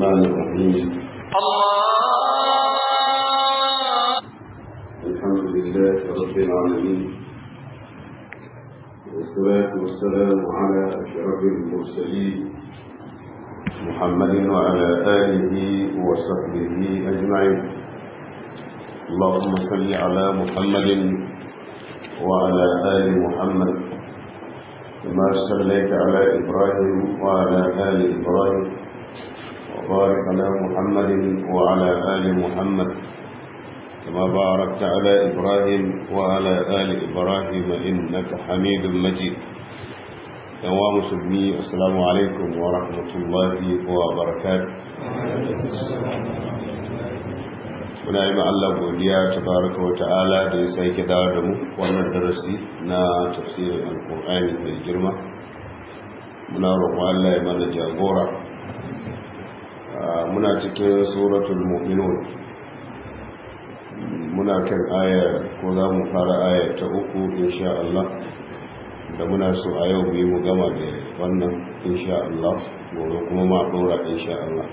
الرحمن الرحيم الحمد لله رب العالمين والصلاة والسلام على أشرف المرسلين محمد وعلى آله وصحبه أجمعين اللهم صل على محمد وعلى آل محمد كما صليت على إبراهيم وعلى آل إبراهيم وبارك على محمد وعلى آل محمد كما باركت على إبراهيم وعلى آل إبراهيم إنك حميد مجيد يا مسلمي السلام عليكم ورحمة الله وبركاته muna yi Allah godiya tabaraka wa ta'ala da ya sake dawo da mu wannan darasi na tafsirin alkur'ani mai girma muna roƙon Allah ya mana jagora muna cikin suratul mu'minun muna kan aya ko za mu fara aya ta uku insha Allah da muna so a yau mu mu gama da wannan insha Allah gobe kuma ma dora insha Allah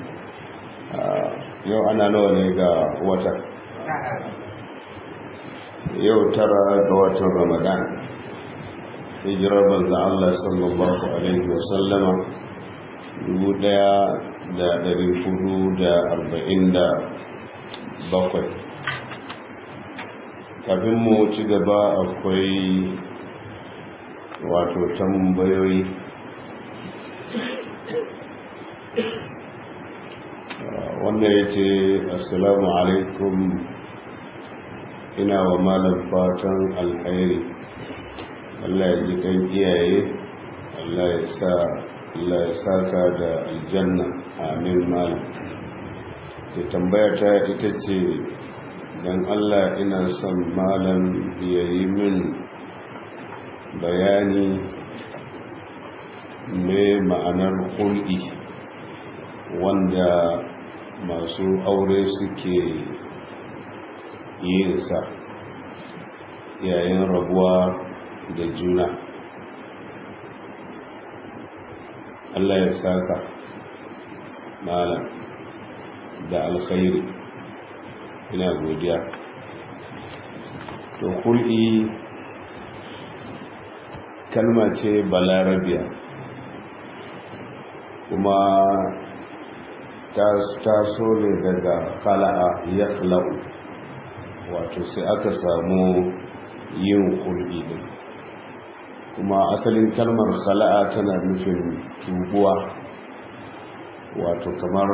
yau ana nawa ne ga wata yau tara ga watan ramadan hijirar banza Allah sallallahu alaihi wasallama dubu daya da dari hudu da arba'in da bakwai kafin mu ci gaba akwai wato tambayoyi wanda ya ce assalamu alaikum ina wa malam fatan alkhairi Allah ya ji kan iyaye Allah ya sa Allah ya saka da aljanna amin malam ke tambaya ta ita ce don Allah ina son malam ya yi min bayani me ma'anar hulɗi wanda masu aure suke yin sa yayin rabuwa da juna Allah ya saka malam da alkhairi ina godiya to hul'i kalma ce balarabiya kuma ta so ne daga khala'a ya khala'u wato sai aka samu yin hulɗi din kuma asalin kalmar khala'a tana nufin tubuwa wato kamar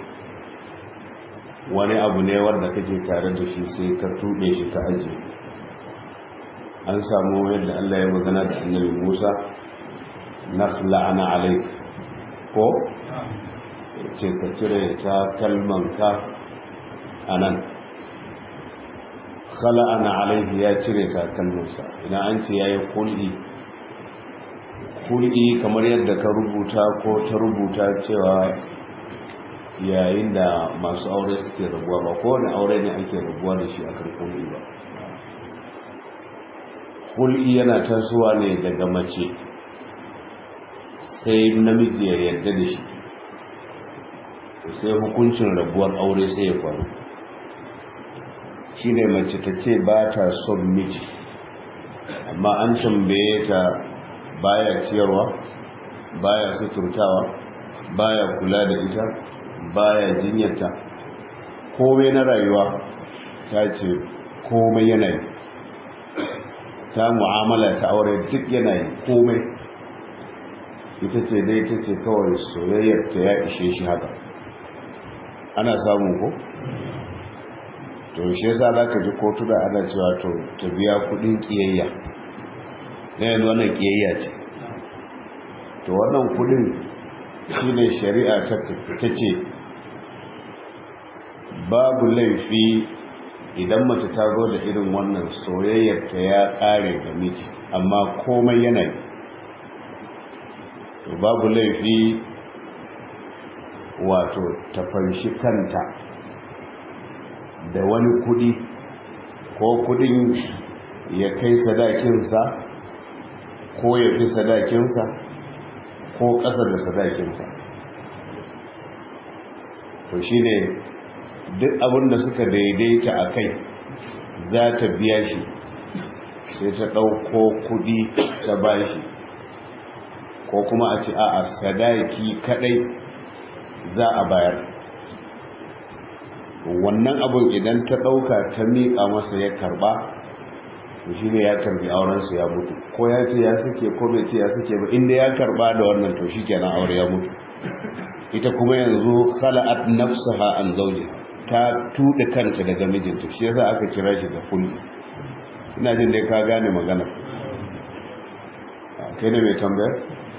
wani abu ne wanda kake tare da shi sai ka tuɓe shi ka aji an samu yadda Allah ya magana da annabi Musa nakhla'ana alaik ko ce ka cire ta kalmanka a nan khala'ana alaihi ya cire ta kalmansa idan an ce ya yi kul'i kul'i kamar yadda ka rubuta ko ta rubuta cewa yayin da masu aure suke rabuwa ba kowane aure ne ake rabuwa da shi a kan kul'i ba kul'i yana tasowa ne daga mace sai namiji ya yarda da shi sai hukuncin rabuwar aure sai ya faru shi ne mace ta ce ba ta son miji amma an tambaye ta baya ciyarwa baya suturtawa baya kula da ita baya jinyarta komai na rayuwa ta ce komai yanayi ta mu'amala ta aure duk yanayi komai ita ce dai ta ce kawai soyayyar ta ya ishe shi haka ana samun ko to shi yasa za ka ji kotu da ana cewa to ta biya kudin kiyayya na yanzu wannan kiyayya ce to wannan kudin shi ne shari'a ta ce babu laifi idan mace ta zo da irin wannan soyayyar ta ya kare da miji amma komai yanayi to babu laifi wato ta fanshi kanta da wani kudi ko kudin ya kai sadakinsa ko ya fi sadakinsa ko ƙasa da sadakinsa to shi ne duk abin da suka daidaita a kai za ta biya shi sai ta ɗauko kudi ta bashi ko kuma a ce a sadaki kadai za a bayar wannan abin idan ta ɗauka ta miƙa masa ya karba shi ne ya karbi aurensu ya mutu ko ya ce ya suke ko bai ce ya suke ba inda ya karba da wannan to shi kenan aure ya mutu ita kuma yanzu khala'at nafsaha an zawji ta tuɗe kanta daga mijinta shi yasa aka kira shi da kulli ina jin dai ka gane magana kai ne mai tambayar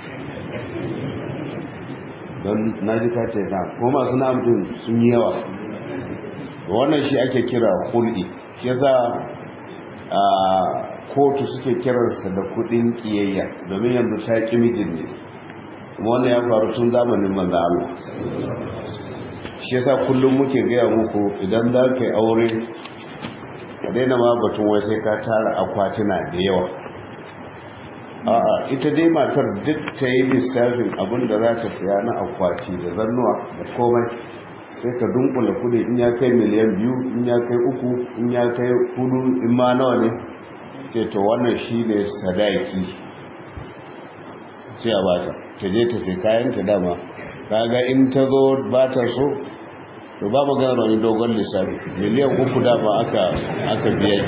don na ji ka ce na kuma masu namtun sun yi yawa wannan shi ake kira kulli shi yasa a kotu suke kiransa da kudin kiyayya domin yanzu ta ƙi mijin ne kuma wannan ya faru tun zamanin manzo Allah shi yasa kullum muke gaya muku idan za ka yi aure ka daina ma batun wai sai ka tara akwatuna da yawa a'a ita dai matar duk ta yi lissafin abin da za ta siya na akwati da zannuwa da komai sai ka dunkula kudi in ya kai miliyan biyu in ya kai uku in ya kai hudu in ma nawa ne ce to wannan shi ne sadaki sai a bata ta je ta sai kayan ta dama kaga in ta zo ba ta so to ba magana wani dogon lissafi miliyan uku dama aka aka biya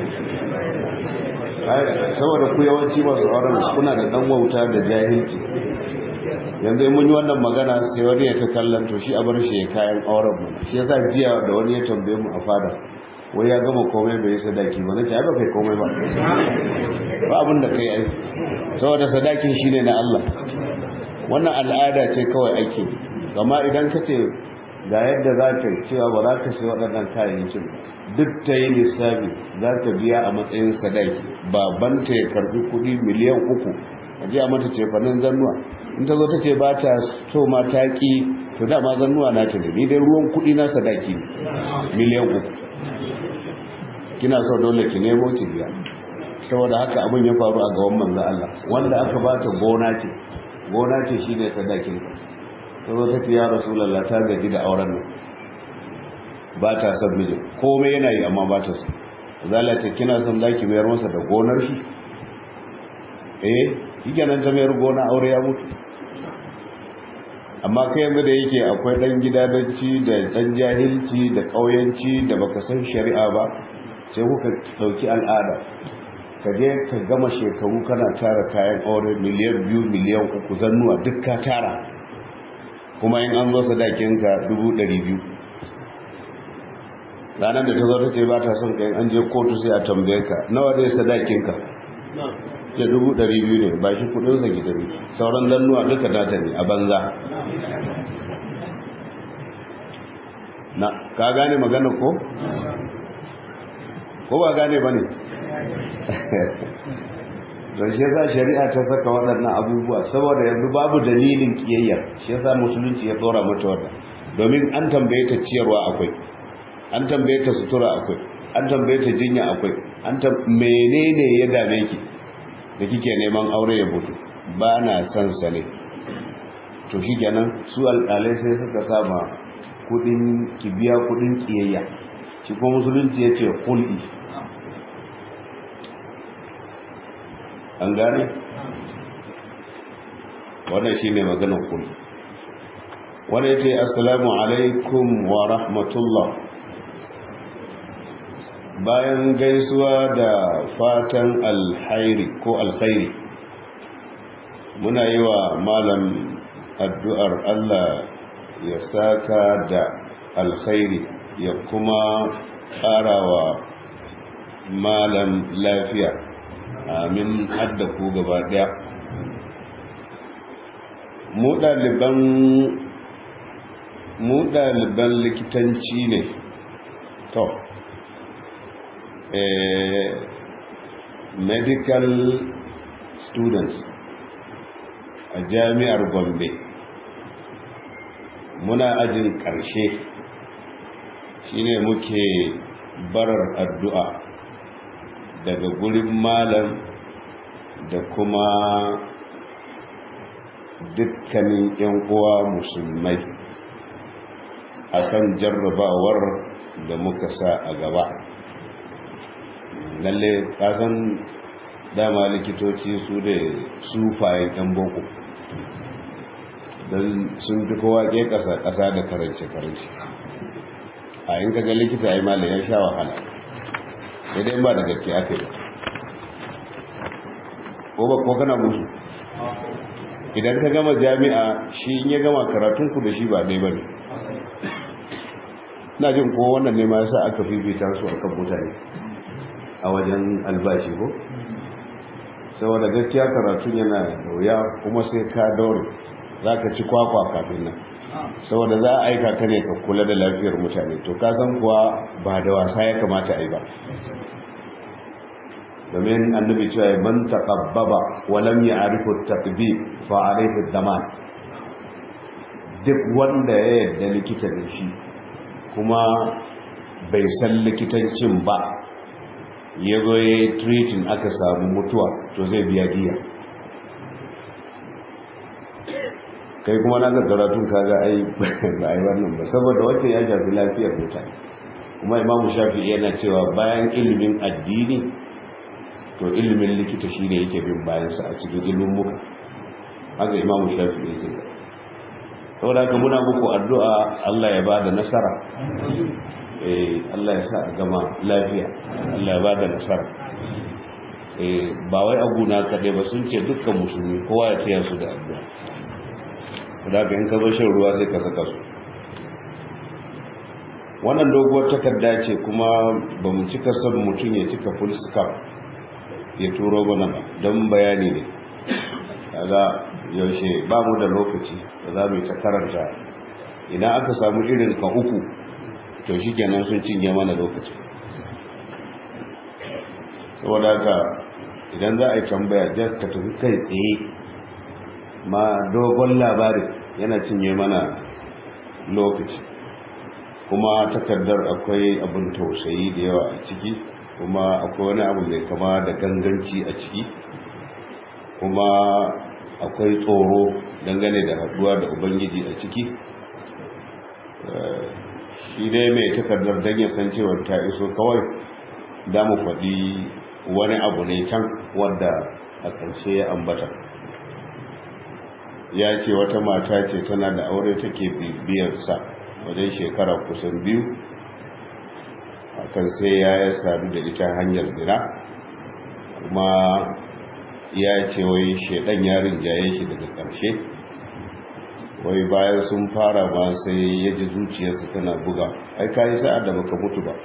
saboda ku yawanci masu auren kuna da dan wauta da jahilci yanzu mun yi wannan magana sai wani ya ta kallon to shi a bar shi ya kayan auren mu shi yasa jiya da wani ya tambaye mu a fada wai ya gama komai bai sadaki ba nace ai ba kai komai ba ba abin da kai ai saboda sadakin shine na Allah wannan al'ada ce kawai ake amma idan ka ce ga yadda za ka cewa ba za ka sai waɗannan kayayyakin duk ta yi lissafi za ta biya a matsayin sadaki babanta ya karbi kuɗi miliyan uku a ji a mata cefanen zannuwa in ta zo ta ce ba ta so ma ta ƙi to dama zannuwa na ta ne ni dai ruwan kuɗi na sadaki ne miliyan uku kina so dole ki nemo ki biya saboda haka abin ya faru a gaban manzo Allah wanda aka ba ta gona ce gona ce shine sadakin ta zo ta ce ya rasulullah ta gaji da auren nan ba ta son mijin komai yana yi amma ba ta so zala ce kina son zaki mayar masa da gonar shi eh yake nan ta mayar gona aure ya mutu amma kai yanzu da yake akwai dan gidadanci da dan jahilci da kauyanci da baka san shari'a ba sai kuka dauki al'ada ka je ka gama shekaru kana tara kayan aure miliyan biyu miliyan uku zannuwa duk ka tara kuma in an zo sadakinka dubu ɗari biyu ranar da ta zo ta ce ba ta son kai an je kotu sai a tambaye ka nawa dai sadakinka ce dubu ɗari biyu ne ba shi kudinsa gidari sauran zannuwa duka data ne a banza na ka gane magana ko? ko ba gane ba ne don shi yasa shari'a ta saka waɗannan abubuwa saboda yanzu babu dalilin kiyayya shi yasa musulunci ya tsora mata wannan domin an tambaye ta ciyarwa akwai an tambaye ta sutura akwai an tambaye ta jinya akwai an menene ya dame ki da kike neman aure ya mutu ba na son sa ne to shikenan su alƙalai sai suka sama kudin kibiya kudin kiyayya shi kuma musulunci ya ce hulɗi an gane wannan shi ne maganin hulɗi wanda ya ce assalamu alaikum wa rahmatullah bayan gaisuwa da fatan alhairi ko alkhairi muna yi wa malam addu'ar Allah ya saka da alkhairi ya kuma ƙarawa malam lafiya amin hadda ku gaba ɗaya mu ɗaliban mu ɗaliban likitanci ne to medical students a jami'ar gombe muna ajin ƙarshe shine muke barar addu'a daga gurin malam da kuma dukkanin 'yan uwa musulmai akan jarrabawar da muka sa a gaba lalle kasan dama likitoci su da sufayen ɗan boko don sun fi kowa ke ƙasa-ƙasa da karance-karance a yin kaga likita ya yi malin ya sha wahala daidai ba da gaske aka yi ko ba ko kana musu idan ka gama jami'a shi in ya gama karatunku da shi ba dai ba ne na jin ko wannan ne ma yasa aka fifita su a kan mutane a wajen albashi ko saboda gaskiya karatun yana da wuya kuma sai ka daure za ka ci kwakwa kafin nan saboda za a aika ka ne ka kula da lafiyar mutane to ka san kuwa ba da wasa ya kamata a yi ba domin annabi cewa ya man taqabbaba wa lam ya'rifu at-taqbib fa alayhi ad-daman duk wanda ya yarda likita ne shi kuma bai san likitancin ba ya zo ya yi treating aka samu mutuwa to zai biya diya kai kuma na karatun kaga ai ba ai wannan ba saboda wacce ya shafi lafiyar mutane kuma imamu shafi yana cewa bayan ilimin addini to ilimin likita shine yake bin bayansa a cikin ilimin muka haka imamu shafi yake saboda haka muna muku addu'a Allah ya bada nasara eh Allah ya sa a gama lafiya Allah ya bada nasara eh ba wai aguna kaɗai ba sun ce dukkan musulmi kowa ya taya su da addu'a da ka in ka zo shan ruwa sai ka saka su wannan doguwar takarda ce kuma ba mu cika son mutum ya cika full stop ya turo mana ba don bayani ne kaga yaushe ba mu da lokaci da za mu yi ta karanta idan aka samu irin ka uku to shi kenan sun cinye mana lokaci saboda haka idan za a yi tambaya just ka tafi kai tsaye ma dogon labari yana cinye mana lokaci kuma takardar akwai abin tausayi da yawa a ciki kuma akwai wani abu mai kama da ganganci a ciki kuma akwai tsoro dangane da haduwa da ubangiji a ciki shi dai mai takardar don ya san cewar ta iso kawai da mu faɗi wani abu ne can wadda a ƙarshe ya ambata ya ce wata mata ce tana da aure take bibiyarsa wajen shekara kusan biyu akan sai ya yi sadu da ita hanyar zina kuma ya ce wai shaidan yarin jaye shi daga ƙarshe wai bayan sun fara ba sai ya ji zuciyarsa tana buga ai ka yi sa'ad da baka mutu ba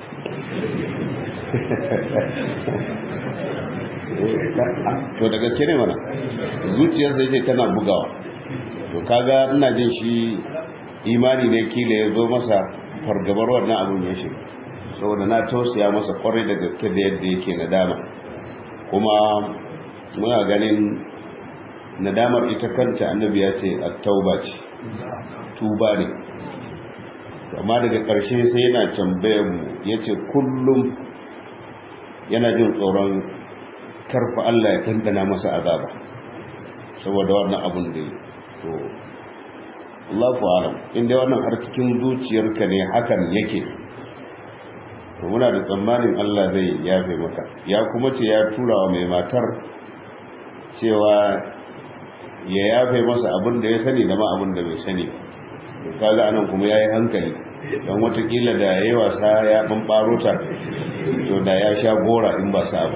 to da gaske ne mana zuciyarsa ya ce tana bugawa to kaga ina jin shi imani ne kila ya zo masa fargabar wannan abin ya shi saboda na tausaya masa kwarai da gaske da yadda yake nadama kuma muna ganin nadamar ita kanta annabi ya ce at-tauba ce tuba ne amma daga ƙarshe sai yana tambayar mu yace kullum yana jin tsoron karfa Allah ya tantana masa azaba saboda wannan abun da yi to Allahu alam inda wannan har cikin zuciyarka ne hakan yake to muna da tsammanin Allah zai yafe maka ya kuma ce ya tura wa mai matar cewa ya yafe masa abin da ya sani da ma abin da bai sani to kaga anan kuma yayi hankali dan watakila da yayi wasa ya bambaro ta to da ya sha gora in ba sa ba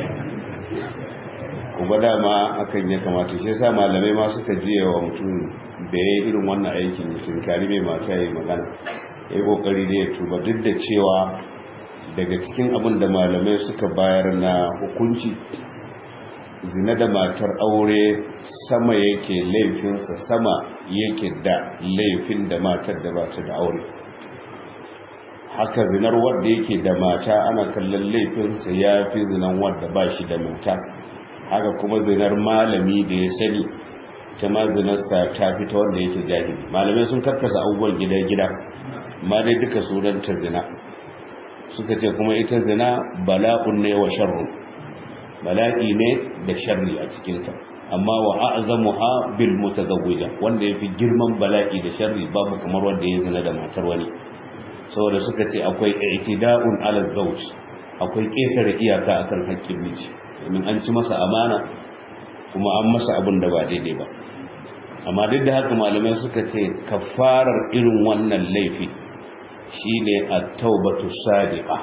kuma dama hakan ya kamata shi yasa malamai ma suka jiye wa mutum da ya irin wannan aikin mutum kari mai mata ya yi magana ya yi kokari da ya tuba duk da cewa daga cikin abin da malamai suka bayar na hukunci zina da matar aure sama yake laifinsa sama yake da laifin da matar da bata da aure haka zinar wadda yake da mata ana kallon laifinsa ya fi zinan wadda ba shi da mata haka kuma zinar malami da ya sani ta ma zinarsa ta fi ta wanda yake jahili malamai sun karkasa abubuwan gida-gida ma dai duka sunanta zina suka ce kuma ita zina bala'un ne wa sharrun bala'i ne da sharri a cikinta amma wa a'zamuha bil mutazawwija wanda yafi girman bala'i da sharri babu kamar wanda ya zina da matar wani saboda suka ce akwai i'tida'un ala zawj akwai ƙetare iyaka akan haƙƙin miji domin an ci masa amana kuma an masa abin da ba daidai ba amma duk da haka malamai suka ce kafarar irin wannan laifi shine at-taubatu sadiqa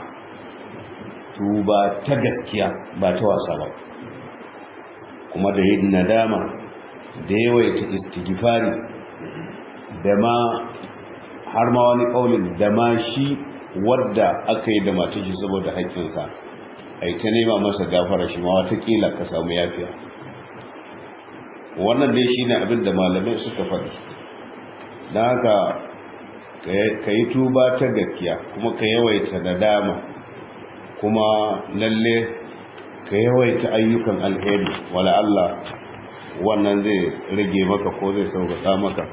tuba ta gaskiya ba ta wasa ba kuma da yin nadama da yawaita istighfari da ma har ma wani kaulin da ma shi wadda aka yi da matashi saboda haƙƙinsa a ta nema masa gafara shi ma watakila ka samu yafiya wannan dai shi ne abin da malamai suka faɗi don haka ka yi tuba ta gaskiya kuma ka yawaita nadama kuma lalle ka yawaita ayyukan alheri wala Allah wannan zai rage maka ko zai sauƙaƙa maka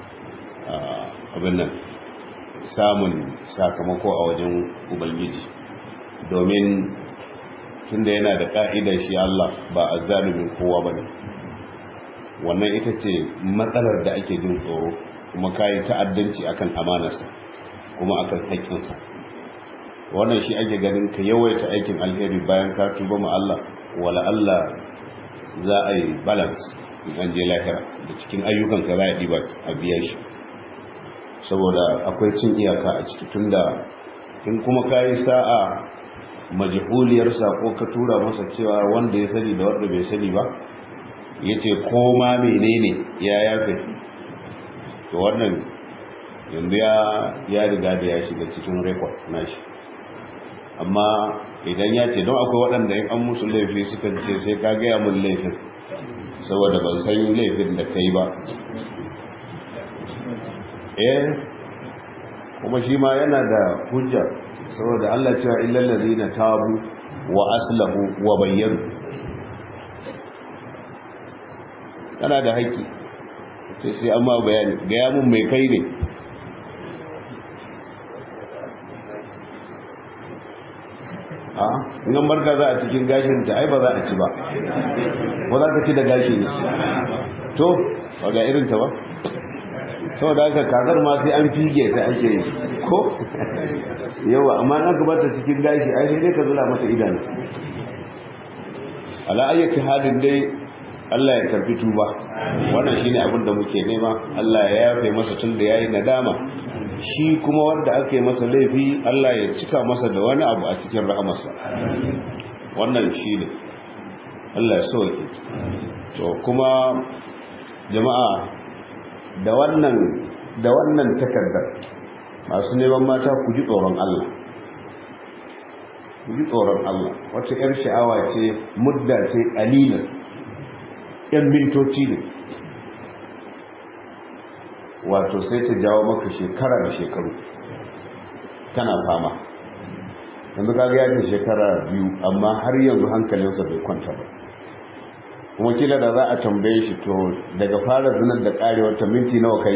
abin nan samun sakamako a wajen ubangiji domin tunda yana da ka'idar shi Allah ba a zalumin kowa ba ne wannan ita ce matsalar da ake jin tsoro kuma kayi ta'addanci akan amanarsa kuma akan haƙƙinsa wannan shi ake ganin ka yawaita aikin alheri bayan ka tuba ma Allah wala Allah za a yi balance in an je lahira da cikin ayyukanka za a ɗiba a biya shi saboda akwai cin iyaka a ciki tunda in kuma ka yi sa'a majihuliyar sako ka tura masa cewa wanda ya sani da wanda bai sani ba ya ce koma menene ya yafe to wannan yanzu ya riga da ya shiga cikin rekod nashi amma idan ya ce don akwai waɗanda in an musu laifi suka ce sai ka gaya mun laifin saboda ban san laifin da ka yi ba eh kuma shi ma yana da hujja saboda Allah cewa illal ladina tabu wa aslahu wa bayyanu kana da haƙƙi sai sai amma bayani ga ya mun mai kai ne a in barka za a cikin gashin ta ai ba za a ci ba ko za ka ci da gashi ne to ba ga irin ta ba saboda haka kakar ma sai an fige ta ake yi ko yawa amma an ka bata cikin gashi ai sai dai ka zula mata idanu ala ayyati halin dai Allah ya karbi tuba wannan shine abin da muke nema Allah ya yafe masa tun da yayi nadama shi kuma wanda aka yi masa laifi Allah ya cika masa da wani abu a cikin rahamarsa wannan shine Allah ya sauke to kuma jama'a da wannan da wannan takardar masu neman mata ku ji tsoron Allah ku ji tsoron Allah wata yar sha'awa ce mudda ce qalilan yan mintoci ne wato sai ta jawo maka shekara da shekaru kana fama yanzu kaga ya ce shekara biyu amma har yanzu hankalinsa bai kwanta ba kuma kila da za a tambaye shi to daga fara zinar da karewar ta minti nawa kai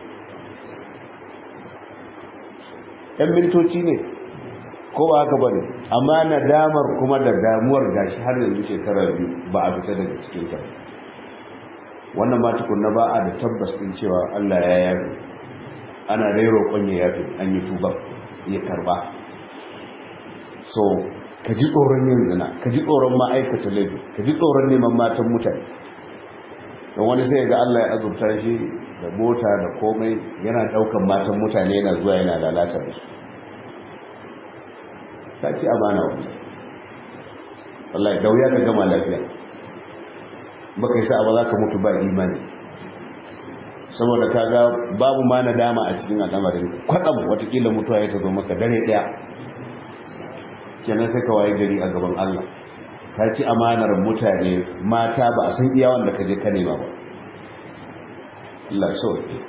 yan mintoci ne ko ba haka bane amma nadamar kuma da damuwar gashi har yanzu shekara biyu ba a fita daga cikin ta wannan ma tukunna ba a da tabbas din cewa Allah ya yafe ana dai roƙon ya yafe an yi tuba ya karba so ka ji tsoron yin zina ka ji tsoron ma'aikata laifi ka ji tsoron neman matan mutane don wani sai ga Allah ya azurta shi da mota da komai yana daukan matan mutane yana zuwa yana lalata da su ta ci amana wani wallahi da wuya ka gama lafiya baka yi sa'a ba za ka mutu ba imani saboda kaga babu ma nadama a cikin al'amarin kwatsam watakila mutuwa ya ta zo maka dare daya kenan sai ka waye gari a gaban Allah ka ci amanar mutane mata ba a san iya wanda ka je ka nema ba Allah so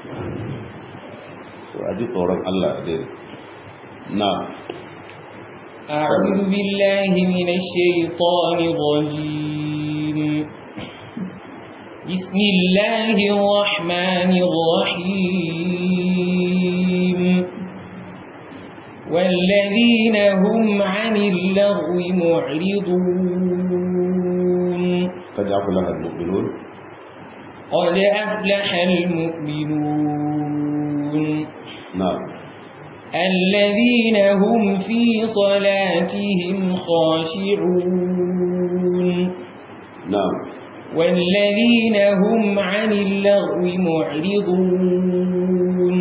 so a ji tsoron Allah dai na أعوذ بالله من الشيطان الرجيم بسم الله الرحمن الرحيم والذين هم عن اللغو معرضون قد أفلح المؤمنون قد أفلح المؤمنون na'am الذين هم في صلاتهم خاشعون na'am والذين هم عن اللغو معرضون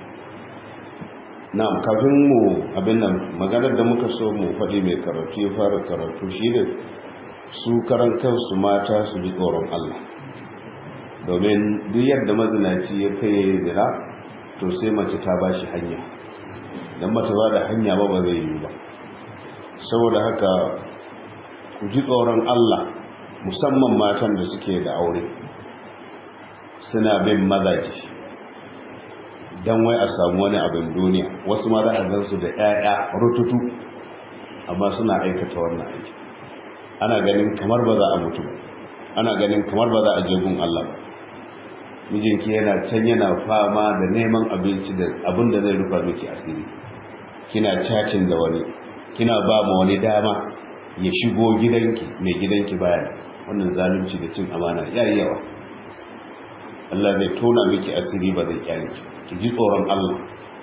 na'am kafin mu abin nan maganar da muka so mu faɗi mai karatu ya fara karatu shi ne su karan kansu mata su ji tsoron Allah domin duk yadda mazinaci ya kai ya yi zina to sai mace ta ba shi hanya don mata ba da hanya ba ba zai yi ba saboda haka ku ji tsoron Allah musamman matan da suke da aure suna bin mazaji don wai a samu wani abin duniya wasu ma za a gansu da 'ya'ya rututu amma suna aikata wannan aiki ana ganin kamar ba za a mutu ba ana ganin kamar ba za a je gun Allah ba mijinki yana can yana fama da neman abinci da abin da zai rufa miki asiri kina cacin da wani kina ba ma wani dama ya shigo gidanki mai gidanki baya wannan zalunci da cin amana yayi yawa Allah zai tona miki asiri ba zai kyale ki ki ji tsoron Allah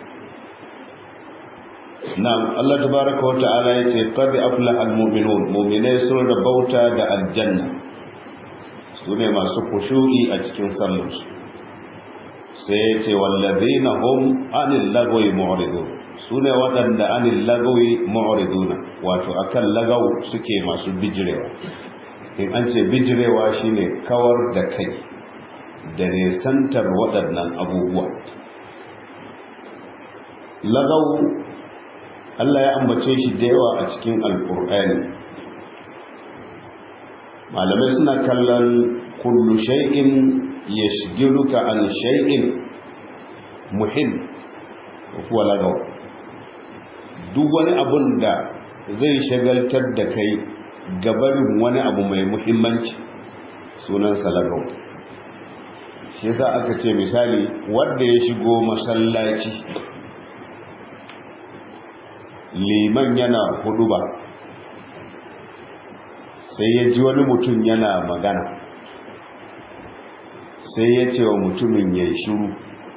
na'am Allah tabaaraka wa ta'ala yace qad aflaha almu'minun mu'minai sun rabauta da aljanna sune masu khushu'i a cikin sallarsu sai yace wallazina hum anil lagwi mu'ridun sune waɗanda anil lagwi mu'riduna wato akan lagaw suke masu bijirewa in an ce bijirewa shine kawar da kai da nesantar waɗannan abubuwa lagaw Allah ya ambace shi da yawa a cikin alkur'ani malamai suna kallon kullu shay'in yashghiluka an shay'in muhim huwa lagaw duk wani abun da zai shagaltar da kai gabarin wani abu mai muhimmanci sunansa lagaw shi yasa aka ce misali wanda ya shigo masallaci liman yana huduba sai ya ji wani mutum yana magana sai ya ce wa mutumin ya yi shiru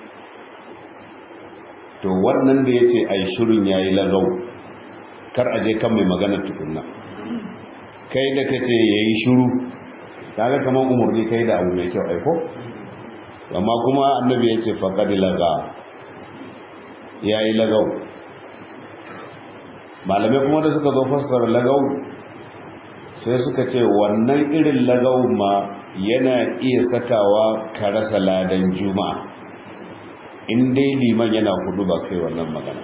to wannan da ya ce a yi shirin ya yi lagau kar a je kan mai magana tukunna kai da ka ce ya yi shiru kaga kamar umarni kai da abu mai kyau aiko amma kuma annabi ya ce faƙaɗi laga ya yi lagau malamai kuma da suka zo fassara lagau sai suka ce wannan irin lagau ma yana iya sakawa ka rasa ladan juma'a in dai liman yana hudu ba kai wannan magana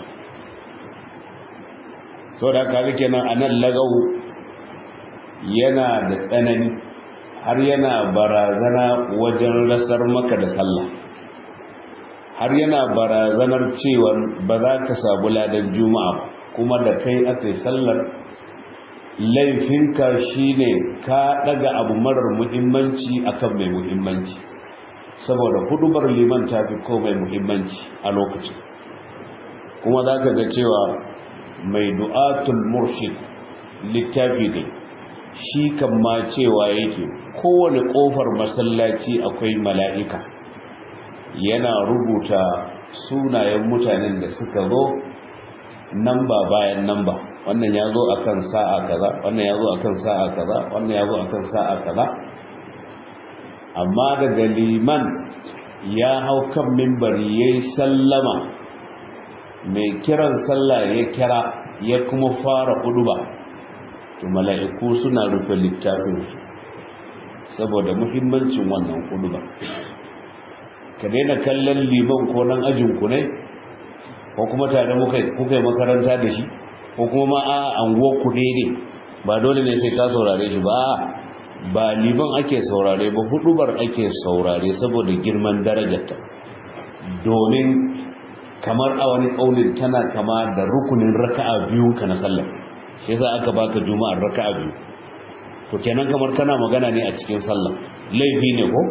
sau da haka kenan a nan lagau yana da tsanani har yana barazana wajen rasar maka da sallah har yana barazanar cewa ba za ka sabu ladan juma'a ba kuma da kai aka yi sallar laifinka shine ka daga abu marar muhimmanci akan mai muhimmanci saboda hudubar liman ta fi komai muhimmanci a lokacin kuma za ka ga cewa mai du'atul murshid littafi ne shi kan ma cewa yake kowane kofar masallaci akwai mala'ika yana rubuta sunayen mutanen da suka zo namba bayan namba wannan ya zo akan sa'a kaza wannan ya zo akan sa'a kaza wannan ya zo akan sa'a kaza amma daga liman ya hau kan mimbari ya yi sallama mai kiran sallah ya kira ya kuma fara huduba to mala'iku suna rufe littafinsu saboda muhimmancin wannan huduba ka daina kallon liman ko nan ajinku ne ko kuma tare kuka yi makaranta da shi ko kuma ma a anguwar ku ne ba dole ne sai ka saurare shi ba ba liman ake saurare ba hudubar ake saurare saboda girman darajarta domin kamar a wani ƙaunin tana kama da rukunin raka'a biyu ka na sallah shi yasa aka baka juma'ar raka'a biyu to kenan kamar kana magana ne a cikin sallah laifi ne ko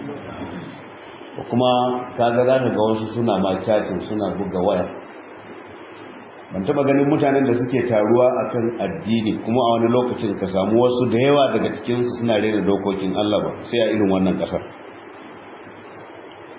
kuma kaga za ka ga wasu suna ma cacin suna buga waya ban taba ganin mutanen da suke taruwa akan addini kuma a wani lokacin ka samu wasu da yawa daga cikinsu suna rena dokokin Allah ba sai a irin wannan kasar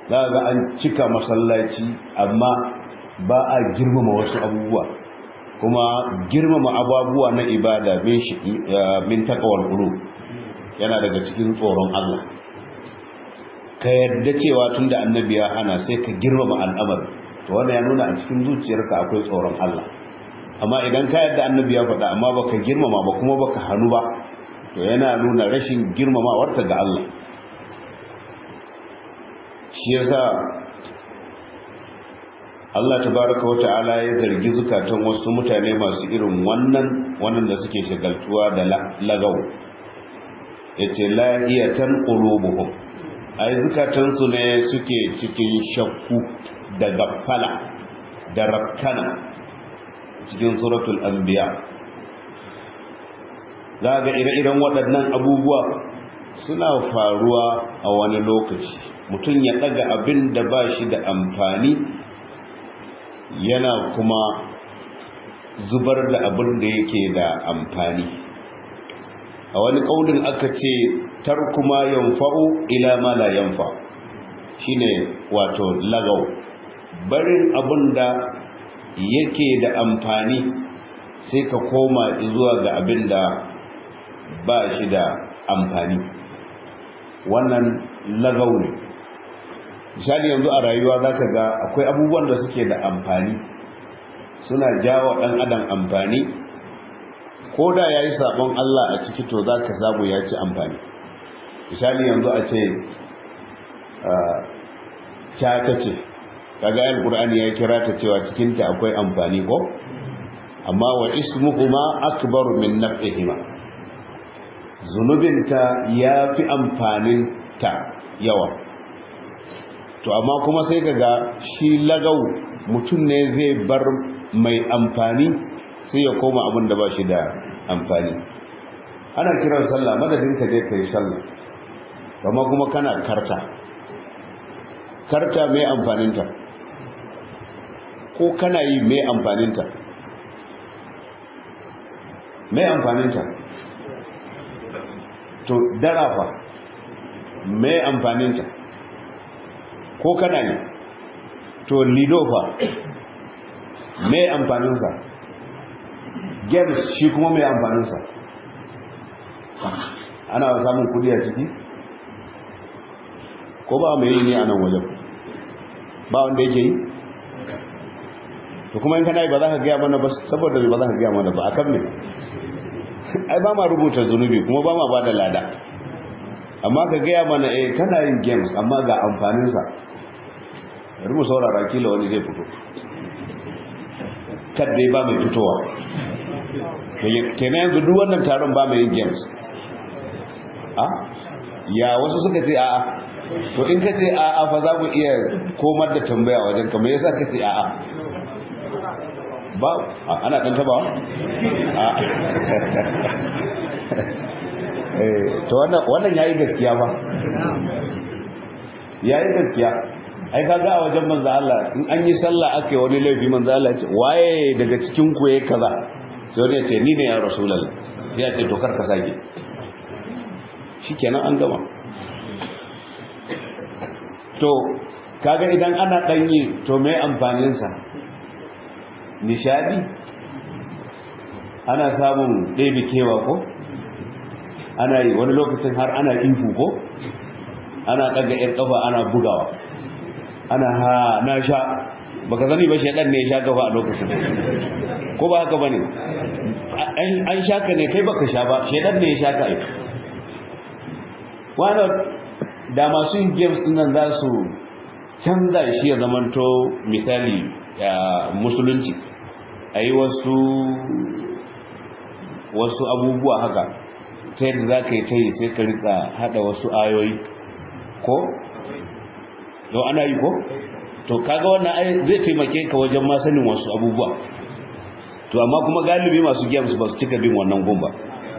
za ga an cika masallaci amma ba a girmama wasu abubuwa kuma girmama ababuwa na ibada min takawar qulub yana daga cikin tsoron Allah ka yadda cewa tunda annabi ya hana sai ka girmama al'amari to wannan ya nuna a cikin zuciyarka akwai tsoron Allah amma idan ka yadda annabi ya faɗa amma baka girmama ba kuma baka hannu ba to yana nuna rashin girmamawarta ga Allah shi yasa Allah tabaraka wa ta'ala ya zargi zukatan wasu mutane masu irin wannan wannan da suke shagaltuwa da lagaw yace lahiyatan qulubuhum ai zukatan su ne suke cikin shakku da gaffala da rakkana cikin suratul anbiya za ga ire-iren waɗannan abubuwa suna faruwa a wani lokaci mutum ya ɗaga abin da ba shi da amfani yana kuma zubar da abin da yake da amfani a wani ƙaunin aka ce tarkuma yanfa'u ila ma la yanfa shine wato lagau barin abin da yake da amfani sai ka koma zuwa ga abin da ba shi da amfani wannan lagau ne misali yanzu a rayuwa za ka ga akwai abubuwan da suke da amfani suna jawo ɗan adam amfani ko da ya yi sabon Allah a ciki to za ka samu ya ci amfani misali yanzu a ce ta ce kaga yin ƙur'ani ya kira ta cewa cikinta akwai amfani ko amma wa ismuhuma akbaru min naf'ihima zunubinta ya fi amfaninta yawa to amma kuma sai kaga shi lagau mutum ne zai bar mai amfani sai ya koma abin da ba shi da amfani ana kiran sallah madadin ka je ka yi sallah amma kuma kana karta karta mai amfaninta ko kana yi mai amfaninta mai amfaninta to darafa mai amfaninta ko kana ne to lidofa mai amfaninsa games shi kuma mai amfaninsa ana samun kudi a ciki ko ba mai yi ne a nan wajen ba wanda yake yi to kuma in kana yi ba za ka gaya mana ba saboda ba za ka gaya mana ba a kan ne ai ba ma rubuta zunubi kuma ba ma ba da lada amma ka gaya mana eh kana yin games amma ga amfaninsa bari mu saurara kila wani zai fito kadai ba mai fitowa kenan yanzu duk wannan taron ba mai yin games a ya wasu suka ce a'a to in ka ce a'a fa za mu iya komar da tambaya wajen ka me yasa ka ce a'a ba ana dan taba a to wannan wannan yayi gaskiya ba yayi gaskiya ai kaga a wajen manzo Allah in an yi sallah ake wani laifi manzo Allah ce waye daga cikin ku yayi kaza sai wani ya ce ni ne ya rasulullah sai ya ce to kar ka sake shikenan an gama to kaga idan ana danyi to me amfanin sa nishadi ana samun ɗebe kewa ko ana yi wani lokacin har ana ihu ko ana ɗaga ‘yar ƙafa ana bugawa ana ha na sha baka zani ba shaɗan ne ya sha gaba a lokacin ko ba haka ba ne an sha ka ne kai baka sha ba shaɗan ne ya sha ka aiki wani da masu yin games nan za su canza shi ya zamanto misali musulunci a yi wasu wasu abubuwa haka ta yadda za ka yi ta yi sai ka rika hada wasu ayoyi ko? yau ana yi ko? to kaga wannan ai zai taimake ka wajen masanin wasu abubuwa to amma kuma galibi masu games ba su cika bin wannan gumba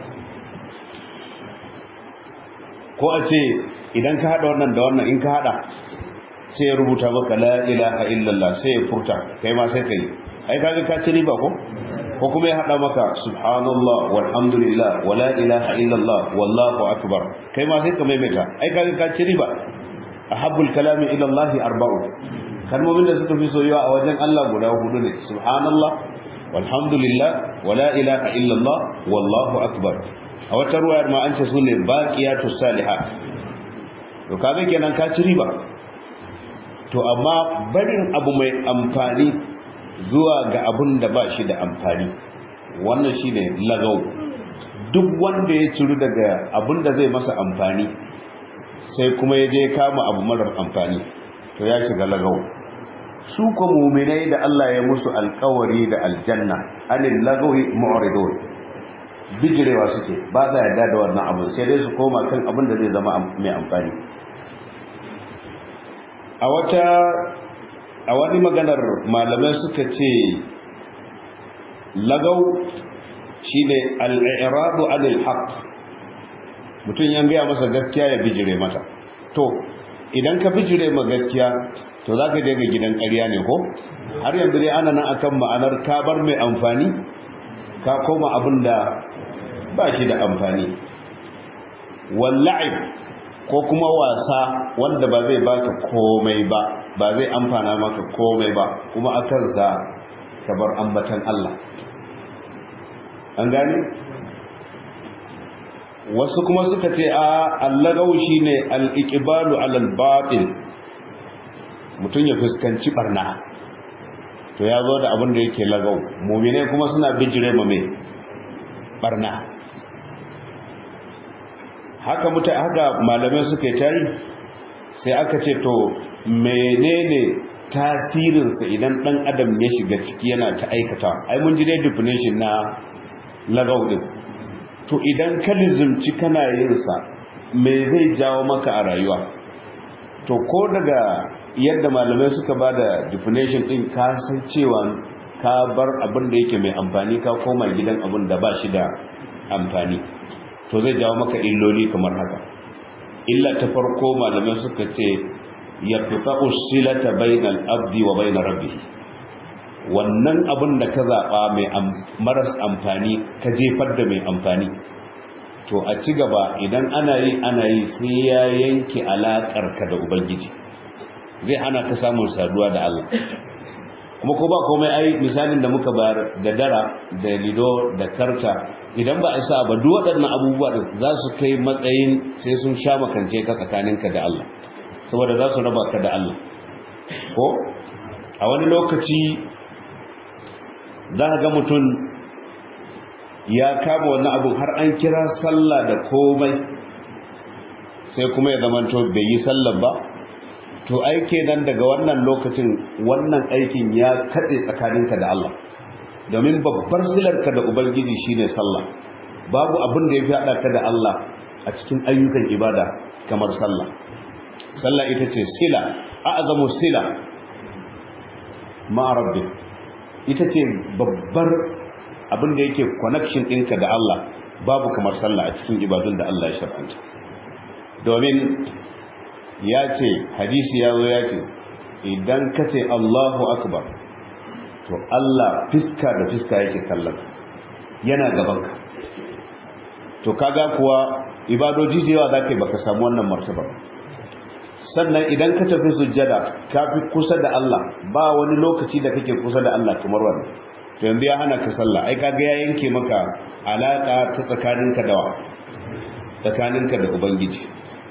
ko a ce idan ka hada wannan da wannan in ka hada sai ya rubuta maka la ilaha illallah sai ya furta kai ma sai ka yi ai kaga ka ci riba ko ko kuma ya hada maka subhanallah walhamdulillah wala ilaha illallah wallahu akbar kai ma sai ka maimaita ai kaga ka ci riba ahabbul kalami ila Allah arba'u kalmomin da suka fi soyuwa a wajen Allah guda hudu ne subhanallah walhamdulillah wala ilaha illallah wallahu akbar a wata ruwayar ma an ce su ne baqiyatus salihat to kaga kenan ka ci riba to amma barin abu mai amfani zuwa ga abun da ba shi da amfani wannan shine lagau duk wanda ya ciru daga abun da zai masa amfani sai kuma ya je kama abu marar amfani to ya shiga lagau su ko muminai da Allah ya musu alkawari da aljanna anil lagawi mu'ridun bijirewa suke ba sa yarda da wannan abu sai dai su koma kan abin da zai zama mai amfani a wata a wani maganar malamai suka ce lagau shine al-i'radu anil haqq mutum yan gaya masa gaskiya ya bijire mata to idan ka bijire ma gaskiya to za ka je ga gidan ƙarya ne ko har yanzu dai ana nan akan ma'anar ka bar mai amfani ka koma abin da ba shi da amfani walla'ib ko kuma wasa wanda ba zai baka komai ba ba zai amfana maka komai ba kuma akan sa ka bar ambatan Allah an gane wasu kuma suka ce a allagau shine al-iqbalu ala al-batil mutum ya fuskanci barna to ya zo da abin da yake lagau mu'mine kuma suna bijire ma me barna haka muta haka malamai suka yi tari sai aka ce to menene tasirinsa idan dan adam ya shiga ciki yana ta aikata ai mun ji dai definition na lagau din to idan ka lizumci kana yin sa me zai jawo maka a rayuwa to ko daga yadda malamai suka ba da definition din ka san cewa ka bar abin da yake mai amfani ka koma gidan abin da ba shi da amfani to zai jawo maka illoli kamar haka illa ta farko malamai suka ce ya fita usilata bainal abdi wa bainar rabbi wannan abin da ka zaɓa mai maras amfani ka jefar da mai amfani to a ci gaba idan ana yi ana yi sai ya yanke alaƙarka da ubangiji zai hana ka samun saduwa da Allah kuma ko ba komai ai misalin da muka bayar da dara da lido da karta idan ba a sa ba duk waɗannan abubuwa da za su kai matsayin sai sun sha makance ka tsakaninka da Allah saboda za su raba ka da Allah ko a wani lokaci za ga mutum ya kama wannan abun har an kira sallah da komai sai kuma ya zamanto bai yi sallah ba to aike nan daga wannan lokacin wannan aikin ya kaɗe tsakaninka da Allah domin babbar silarka da ubangiji shine sallah babu abin da ya fi haɗa ka da Allah a cikin ayyukan ibada kamar sallah sallah ita ce sila a'zamu sila ma'a rabbik ita ce babbar abin da yake connection ɗinka da Allah babu kamar sallah a cikin ibadun da Allah ya shar'anta domin ya ce hadisi ya zo ya ce idan ka ce Allahu akbar to Allah fiska da fiska yake kallon yana gabanka to kaga kuwa ibadoji da yawa za ka yi baka samu wannan martaba sannan idan ka tafi sujjada ka fi kusa da Allah ba wani lokaci da kake kusa da Allah kamar wannan to yanzu ya hana ka sallah ai kaga ya yanke maka alaka ta tsakaninka da tsakaninka da ubangiji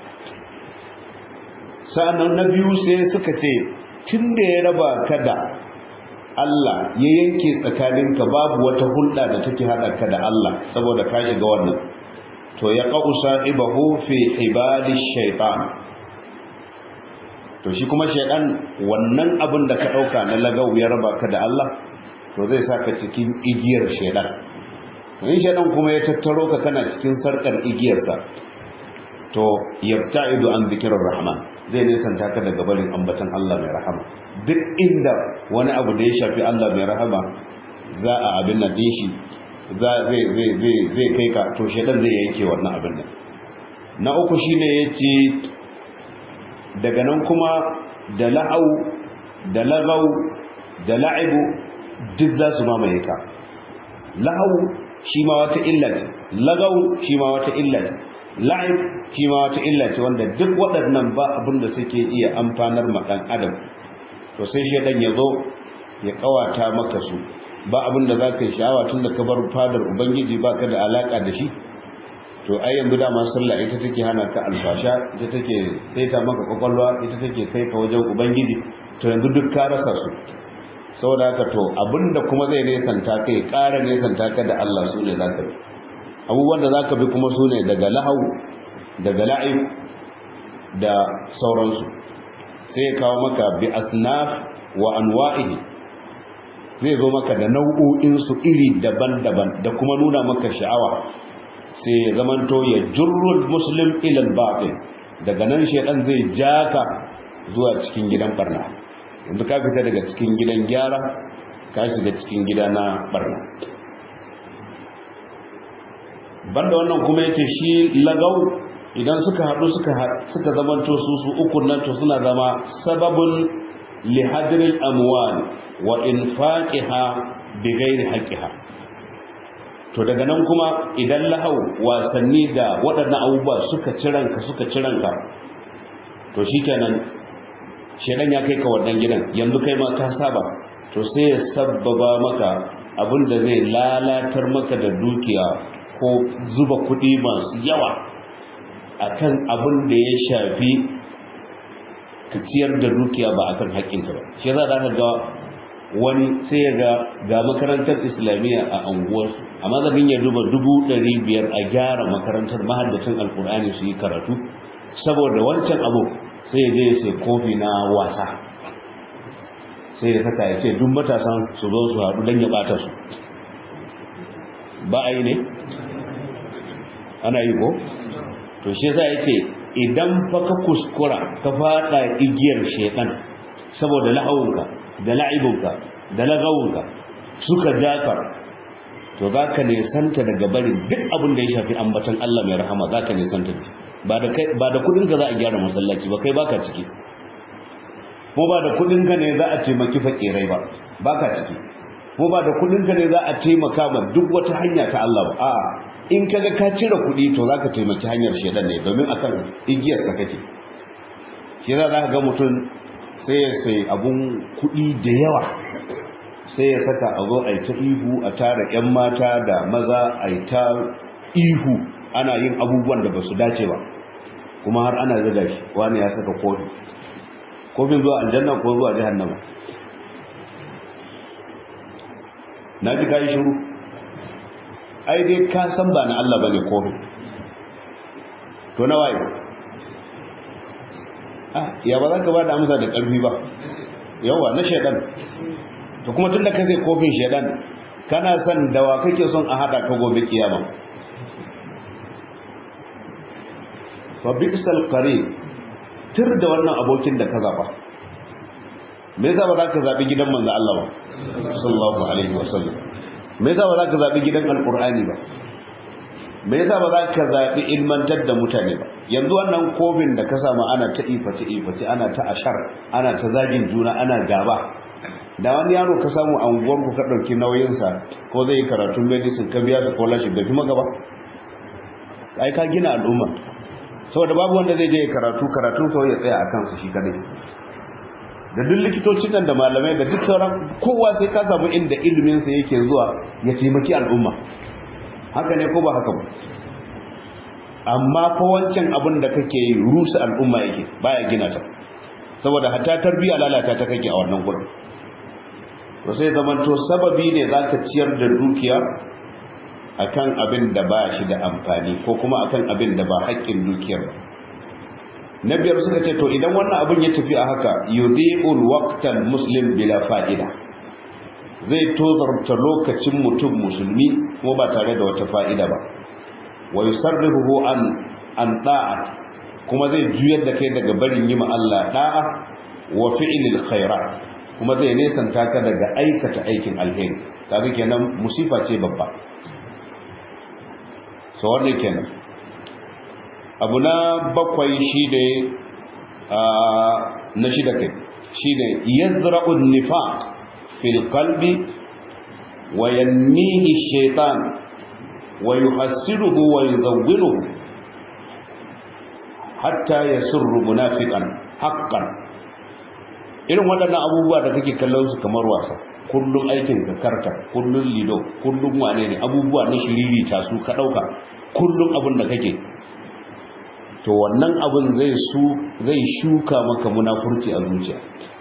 sa'annan na biyu sai suka ce tunda ya raba ka da Allah ya yanke tsakaninka babu wata hulɗa da take hada ka da Allah saboda ka shiga wannan to ya qau sa'ibahu fi ibadi shaytan to shi kuma shaytan wannan abin da ka dauka na lagau ya raba ka da Allah to zai saka cikin igiyar shaytan in shaytan kuma ya tattaro ka kana cikin sarkar igiyarsa to yabta'idu an zikrir rahman zai nisanta ka daga barin ambatan Allah mai rahama duk inda wani abu da ya shafi Allah mai rahama za a abin nan din shi zai kai ka to shedan zai yanke wannan abin nan na uku shine yace daga nan kuma da la'au da lagau da la'ibu duk za su mamaye ka la'au shi ma wata illa ce lagau shi ma wata illa ce la'ib shi ma wata illa ce wanda duk waɗannan ba abin da suke iya amfanar ma ɗan adam to sai shaidan ya zo ya kawata maka su ba abin da za ka yi sha'awa tun da ka bar fadar ubangiji ba ka da alaƙa da shi to ai yanzu dama sallah ita take hana ka alfasha ita take saita maka kwakwalwa ita take kai ka wajen ubangiji to yanzu duk ka rasa su saboda haka to abinda kuma zai nesanta kai ƙara nesanta ka da Allah su ne zaka bi abubuwan da zaka bi kuma su ne daga lahau daga la'ib da sauransu sai ya kawo maka bi asnaf wa anwa'ihi zai zo maka da nau'o'insu iri daban-daban da kuma nuna maka sha'awa sai ya zamanto ya jurrul muslim ilal batil daga nan shedan zai jaka zuwa cikin gidan barna yanzu ka fita daga cikin gidan gyara ka shiga cikin gida na barna banda wannan kuma yace shi lagau idan suka haɗu suka suka zamanto su su uku nan to suna zama sababun li hadril amwal wa infaqiha bighairi haqqiha to daga nan kuma idan lahau wasanni da waɗannan abubuwa suka ciranka suka ciranka to shikenan shedan ya kai ka wannan gidan yanzu kai ma ka saba to sai ya sabbaba maka abin da zai lalatar maka da dukiya ko zuba kuɗi masu yawa akan abin da ya shafi ka ciyar da dukiya ba akan haƙƙinka ba shi yasa za ka ga wani sai ya ga ga makarantar islamiyya a anguwarsu amma zafin ya duba dubu ɗari biyar a gyara makarantar mahaddacin alkur'ani su yi karatu saboda wancan abu sai ya je ya sai kofi na wasa sai ya saka ya ce duk matasan su zo su haɗu don ya ɓata su ba a yi ne ana yi ko to shi yasa ya ce idan fa ka kuskura ka faɗa igiyar shekan saboda la'awunka da la'ibunka da lagawunka suka jakar to za ka nesanta daga barin duk abin da ya shafi ambatan Allah mai rahama za ka nesanta ba da kudinka za a gyara masallaci ba kai baka ciki ko ba da kudinka ne za a taimaki fakirai ba baka ciki ko ba da kudinka ne za a taimaka ma duk wata hanya ta Allah ba a'a in kaga ka cire kudi to za ka taimaki hanyar shedan ne domin akan igiyarsa kake shi za ka ga mutum sai ya sai abun kudi da yawa sai ya saka a zo a ta ihu a tara 'yan mata da maza a ta ihu ana yin abubuwan da ba su dace ba kuma har ana zaga shi wani ya saka kofi kofin zuwa aljanna ko zuwa jihannama na ji kayi shiru ai dai ka san ba na Allah bane kofin to na waye ah ya ba za ka ba da amsa da ƙarfi ba yawa na shaidan to kuma tun da ka zai kofin shaidan kana son dawa kake son a hada ka gobe kiyama fa bi'sal qarin tir da wannan abokin da ka zaba me yasa ba za ka zabi gidan manzo Allah ba sallallahu alaihi wasallam me yasa ba za ka zabi gidan alqur'ani ba me yasa ba za ka zabi ilmantar da mutane ba yanzu wannan kofin da ka samu ana ta ifaci ifaci ana ta ashar ana ta zagin juna ana gaba da wani yaro ka samu a unguwarku ka ɗauki nauyinsa ko zai yi karatun medicine ka biya scholarship da fi maka ba ai ka gina al'umma saboda babu wanda zai je karatu karatun kawai ya tsaya a kansu shi kadai da duk likitocin nan da malamai da duk sauran kowa sai ka samu inda iliminsa yake zuwa ya taimaki al'umma haka ne ko ba haka ba amma fa wancan abin da kake yi rusa al'umma yake baya gina ta saboda hatta tarbiyya lalata ta kake a wannan gurin to sai zamanto sababi ne za ka ciyar da dukiya akan abin da ba shi da amfani ko kuma akan abin da ba haƙƙin dukiyar ba na biyar suka ce to idan wannan abin ya tafi a haka yudhi'ul waqtal muslim bila fa'ida zai tozarta lokacin mutum musulmi kuma ba tare da wata fa'ida ba wa yusarrifuhu an an da'at kuma zai juyar da kai daga barin yi ma Allah da'a wa fi'lil khairat kuma zai nesanta ka daga aikata aikin alheri kaga kenan musifa ce babba so wannan kenan abu na bakwai shi ne na shida kai shi ne yazra'u nifaq fil qalbi wa yanmihi shaytan wa yuhassiruhu wa yuzawwiruhu hatta yasurru munafiqan haqqan irin waɗannan abubuwa da kake kallon su kamar wasa kullum aikin ka karta kullum lido kullum wane ne abubuwa na shiriri ta su ka ɗauka kullum abin da kake to wannan abin zai su zai shuka maka munafurci a zuciya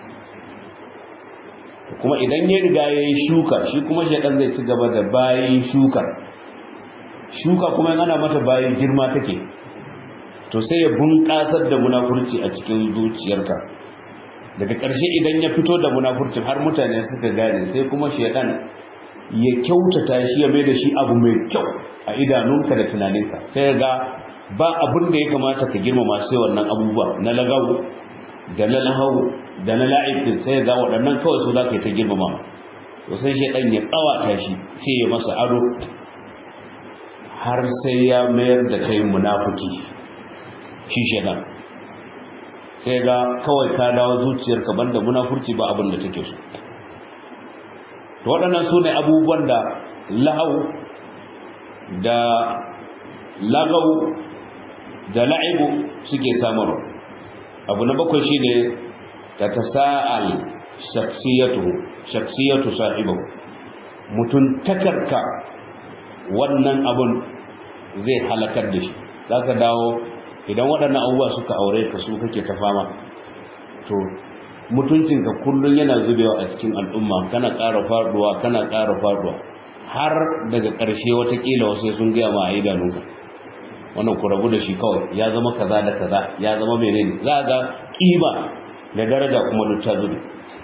kuma idan ya riga ya yi shuka shi kuma shaɗan zai ci gaba da bayan shukar shuka kuma ana mata bayan girma take to sai ya bunƙasar da munafurci a cikin zuciyarka daga ƙarshe idan ya fito da munafurcin har mutane suka gane sai kuma shaidan ya kyautata shi ya mai da shi abu mai kyau a idanunka da tunaninka sai ga ba abin da ya kamata ka girmama sai wannan abubuwa na lagawu da na lahau da na la'ibin sai ga waɗannan kawai su za ka yi ta girmama to sai shaidan ya tsawata shi sai ya masa ado har sai ya mayar da kai munafuki shi shaidan sai ga kawai ka dawo zuciyarka banda munafurci ba abin da take so to waɗannan su ne abubuwan da lahau da lagau da la'ibu suke samarwa abu na bakwai shi ne ta ta sa'al shaksiyatu sahibahu mutum takarka wannan abun zai halakar da shi za ka dawo idan waɗannan abubuwa suka aure ka su kake ta fama to mutuncinka kullum yana zubewa a cikin al'umma kana ƙara faduwa kana ƙara faduwa har daga ƙarshe watakila wasu sun gaya ma a idanunka wannan ku rabu da shi kawai ya zama kaza da kaza ya zama menene za ga ƙima da daraja kuma duk ta zube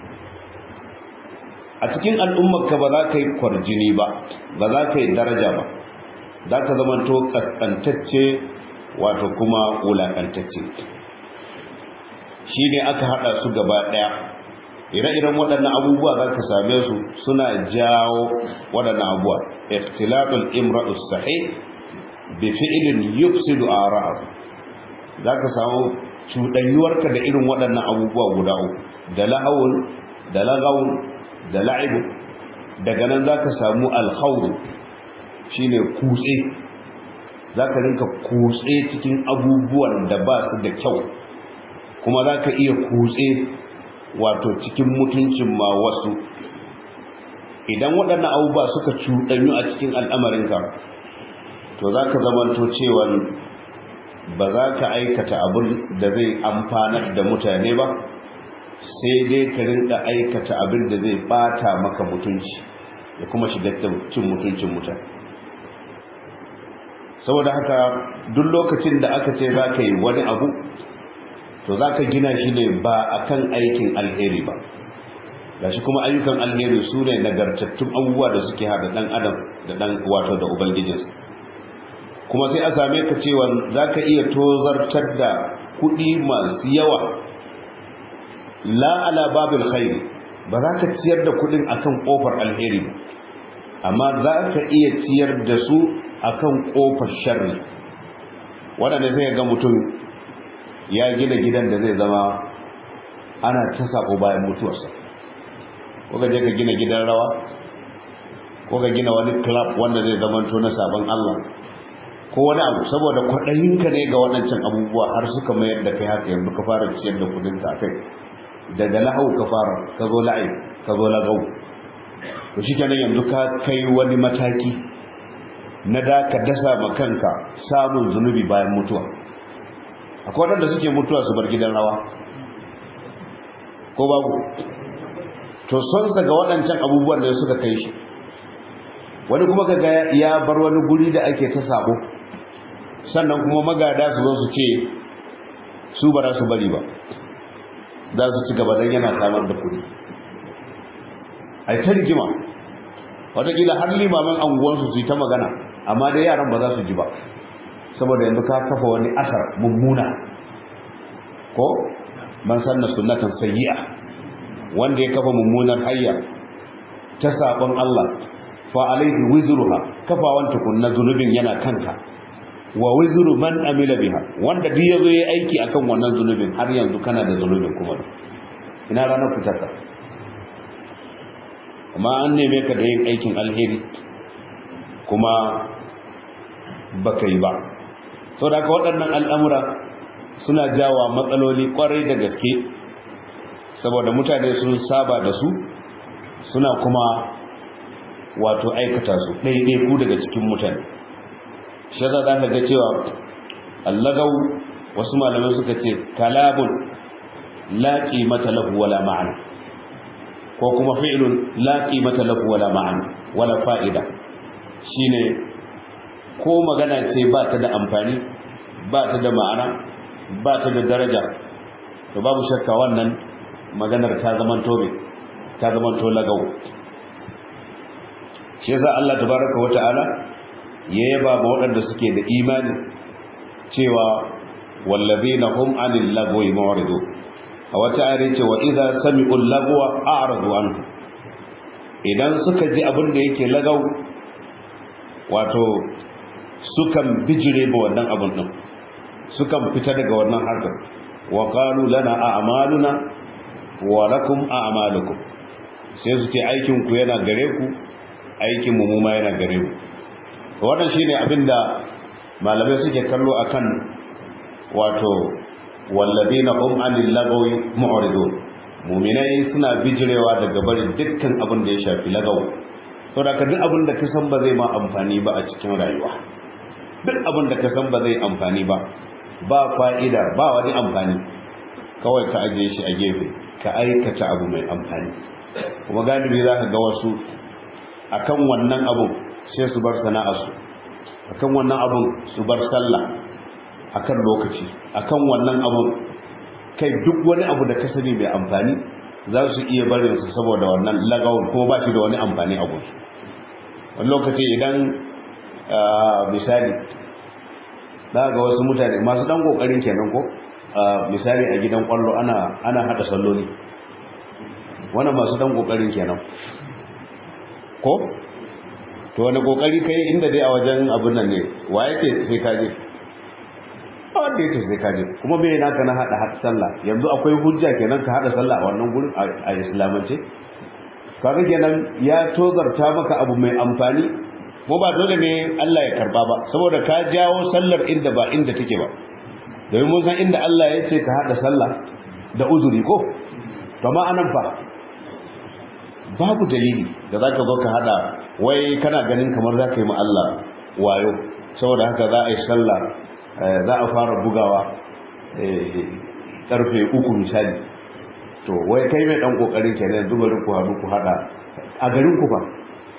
a cikin al'ummarka ba za ka yi kwarjini ba ba za ka yi daraja ba za ka zama to kaskantacce wato kuma wulaƙantacce shi ne aka haɗa su gaba ɗaya ire-iren waɗannan abubuwa za ka same su suna jawo waɗannan abubuwa ikhtilatul imra'us sahih bi fi'lin yufsidu ara'ahu za ka samu cuɗanyuwarka da irin waɗannan abubuwa guda uku da lahawun da lagawun da la'ibu daga nan za ka samu alhaudu shine kutse za ka rinka kutse cikin abubuwan da ba su da kyau kuma za ka iya kutse wato cikin mutuncin ma wasu idan waɗannan abubuwa suka cuɗanyu a cikin al'amarinka to za ka zamanto cewa ba za ka aikata abin da zai amfanar da mutane ba sai dai ka rinka aikata abin da zai bata maka mutunci da kuma shiga cin mutuncin mutane saboda haka duk lokacin da aka ce za ka yi wani abu to za ka gina shi ne ba a kan aikin alheri ba ga shi kuma ayyukan alheri su ne nagartattun abubuwa da suke haɗa ɗan adam da ɗan wato da ubangijinsa kuma sai a same ka cewa za ka iya tozartar da kuɗi masu yawa la ala babil khairi ba za ka ciyar da kuɗin akan ƙofar alheri ba amma za ka iya ciyar da su akan ƙofar sharri waɗanda zai ga mutum ya gina gidan da zai zama ana ta sako bayan mutuwarsa ko ka je ka gina gidan rawa ko ka gina wani club wanda zai zama to na sabon Allah ko wani abu saboda kwaɗayinka ne ga waɗancan abubuwa har suka mayar da kai haka yanzu ka fara ciyar da kudinka a kai daga lahau ka fara ka zo la'ai ka zo lagau to shi kenan yanzu ka kai wani mataki na da ka dasa ma kanka samun zunubi bayan mutuwa akwai waɗanda suke mutuwa su bar gidan rawa ko babu to sonsa ga waɗancan abubuwan da suka kai shi wani kuma kaga ya bar wani guri da ake ta sabo sannan kuma magada su zo su ce su ba za su bari ba za su ci gaba don yana samar da kudi a yi ta rigima watakila har limamin anguwansu su yi ta magana amma dai yaran ba za su ji ba saboda yanzu ka kafa wani asar mummuna ko man sanna sunnatan sayyi'a wanda ya kafa mummunar hayya ta sabon Allah fa alaihi wizruha kafawan tukunna zunubin yana kanka wa wizru man amila biha wanda duk yazo yayi aiki akan wannan zunubin har yanzu kana da zunubin kuma ina ranar fitarka amma an neme ka da yin aikin alheri kuma baka yi ba sau da waɗannan al'amura suna jawa matsaloli kwarai da gaske saboda mutane sun saba da su suna kuma wato aikata su ɗaiɗaiku daga cikin mutane shi za ka ga cewa allagau wasu malamai suka ce kalamun la qimata lahu wala ma'ana ko kuma fi'lun la qimata lahu wala ma'ana wala fa'ida shine ko magana ce ba ta da amfani ba ta da ma'ana ba ta da daraja to babu shakka wannan maganar ta zaman tobe ta zaman to lagau shi yasa Allah tabaraka wa ta'ala ya yaba ma waɗanda suke da imani cewa wallazina hum anil lagwi mu'ridun a wata ayar ce wa idza sami'ul lagwa a'radu anhu idan suka ji abin da yake lagau wato sukan bijire ba wannan abin din sukan fita daga wannan harkar wa qalu lana a'maluna wa lakum a'malukum sai su ce aikin ku yana gare ku aikin mu mu ma yana gare mu wannan shine abinda malamai suke kallo akan wato walladina hum anil lagawi mu'ridun mu'minai suna bijirewa daga barin dukkan abin da ya shafi lagaw saboda ka duk abin da ka san ba zai ma amfani ba a cikin rayuwa duk abin da ka san ba zai amfani ba ba fa'ida ba wani amfani kawai ka ajiye shi a gefe ka aikata abu mai amfani kuma galibi za ka ga wasu akan wannan abun sai su bar sana'arsu akan wannan abun su bar sallah akan lokaci akan wannan abun kai duk wani abu da ka sani mai amfani za su iya barin su saboda wannan lagawun kuma ba shi da wani amfani a gusu wani lokaci idan misali za ga wasu mutane masu dan kokarin kenan ko misali a gidan kwallo ana ana hada salloli wannan masu dan kokarin kenan ko to wani kokari kai inda dai a wajen abin nan ne wa yake sai ka je ba wanda yake sai ka je kuma me naka na hada hada sallah yanzu akwai hujja kenan ka hada sallah a wannan gurin a islamance kaga kenan ya tozarta maka abu mai amfani ko ba dole ne Allah ya karba ba saboda ka jawo sallar inda ba inda take ba domin mun san inda Allah ya ce ka hada sallah da uzuri ko to ma anan fa babu dalili da zaka zo ka hada wai kana ganin kamar zaka yi ma Allah wayo saboda haka za a yi sallah za a fara bugawa karfe uku misali to wai kai mai dan kokarin kenan yanzu bari ku haɗu ku hada a garin ku fa